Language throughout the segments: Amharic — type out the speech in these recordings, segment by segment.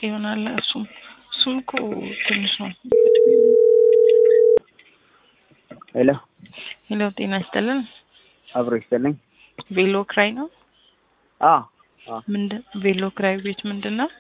ይሆናል። እሱም እሱም እኮ ትንሽ ነው። ሄሎ ሄሎ፣ ጤና ይስጥልን። አብሮ ይስጥልኝ። ቬሎ ክራይ ነው? አ አ ምንድን ቬሎ ክራይ ቤት ምንድን ነው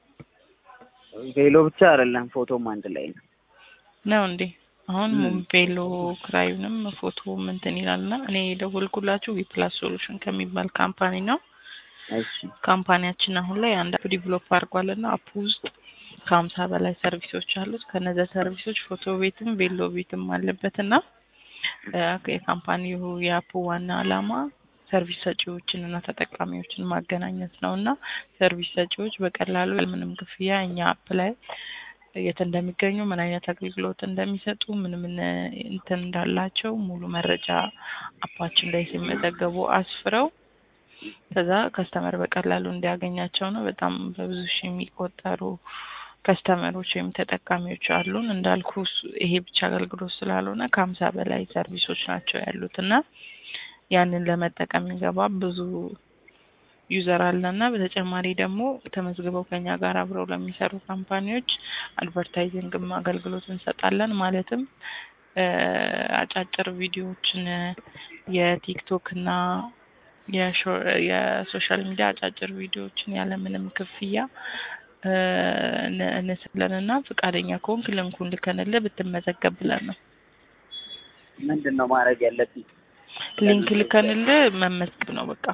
ቬሎ ብቻ አይደለም ፎቶም አንድ ላይ ነው። ነው እንዴ? አሁን ም። ቬሎ ክራዩንም ፎቶ እንትን ይላልና እኔ የደወልኩላችሁ ዊፕላስ ሶሉሽን ከሚባል ካምፓኒ ነው። እሺ ካምፓኒያችን አሁን ላይ አንድ አፕ ዲቨሎፕ አድርጓልና አፕ ውስጥ ከሀምሳ በላይ ሰርቪሶች አሉት። ከነዚያ ሰርቪሶች ፎቶ ቤትም ቬሎ ቤትም አለበት እና እ የካምፓኒው የአፑ ዋና ዓላማ ሰርቪስ ሰጪዎችን እና ተጠቃሚዎችን ማገናኘት ነው እና ሰርቪስ ሰጪዎች በቀላሉ ያለምንም ክፍያ እኛ አፕ ላይ የት እንደሚገኙ ምን አይነት አገልግሎት እንደሚሰጡ ምን ምን እንትን እንዳላቸው ሙሉ መረጃ አፓችን ላይ ሲመዘገቡ አስፍረው ከዛ ከስተመር በቀላሉ እንዲያገኛቸው ነው። በጣም በብዙ ሺህ የሚቆጠሩ ከስተመሮች ወይም ተጠቃሚዎች አሉን። እንዳልኩ እሱ- ይሄ ብቻ አገልግሎት ስላልሆነ ከሀምሳ በላይ ሰርቪሶች ናቸው ያሉት እና ያንን ለመጠቀም የሚገባ ብዙ ዩዘር አለ እና በተጨማሪ ደግሞ ተመዝግበው ከኛ ጋር አብረው ለሚሰሩ ካምፓኒዎች አድቨርታይዚንግም አገልግሎት እንሰጣለን። ማለትም እ አጫጭር ቪዲዮዎችን የቲክቶክ እና የሾ- የሶሻል ሚዲያ አጫጭር ቪዲዮዎችን ያለምንም ክፍያ እ ን- እንስለን እና ፈቃደኛ ከሆንክ ልንኩን ልከንልህ ብትመዘገብ ብለን ነው። ምንድን ነው ማድረግ ያለብኝ? ሊንክ ልከንልህ መመዝገብ ነው በቃ።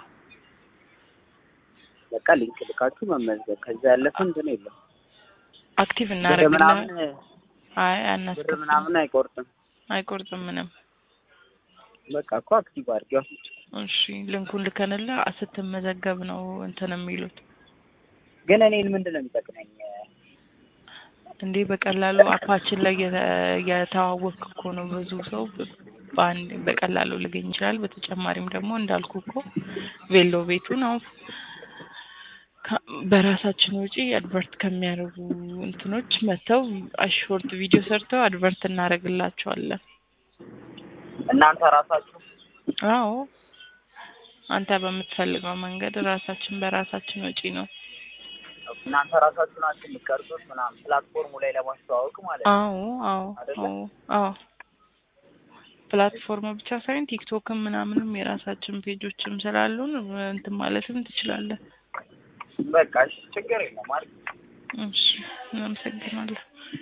በቃ ሊንክ ልካችሁ መመዝገብ። ከዛ ያለፈ እንትን የለም። አክቲቭ ብር እናደርግልህ። ምናምን አይ ብር አናስከፍልም፣ ምናምን አይቆርጥም። አይቆርጥም ምንም። በቃ እኮ አክቲቭ አድርጊው። እሺ ሊንኩን ልከንልህ ስትመዘገብ ነው እንትን የሚሉት ግን እኔን ምንድን ነው የሚጠቅመኝ? እንዴ በቀላሉ አፓችን ላይ የተ- የተዋወቅክ እኮ ነው። ብዙ ሰው በአንድ በቀላሉ ሊገኝ ይችላል። በተጨማሪም ደግሞ እንዳልኩ እኮ ቬሎ ቤቱ ነው ከ- በራሳችን ወጪ አድቨርት ከሚያደርጉ እንትኖች መጥተው አሾርት ቪዲዮ ሰርተው አድቨርት እናደርግላቸዋለን። እናንተ ራሳችሁ አዎ አንተ በምትፈልገው መንገድ ራሳችን በራሳችን ወጪ ነው። እናንተ ራሳችሁ ናችሁ የምትቀርጹት ምናምን ፕላትፎርሙ ላይ ለማስተዋወቅ ማለት ነው። አዎ አዎ አይደለ? አዎ አዎ ፕላትፎርም ብቻ ሳይሆን ቲክቶክም ምናምንም የራሳችን ፔጆችም ስላሉን እንትን ማለትም ትችላለን። በቃ እሺ፣ ችግር የለም ማለት እሺ እናመሰግናለን።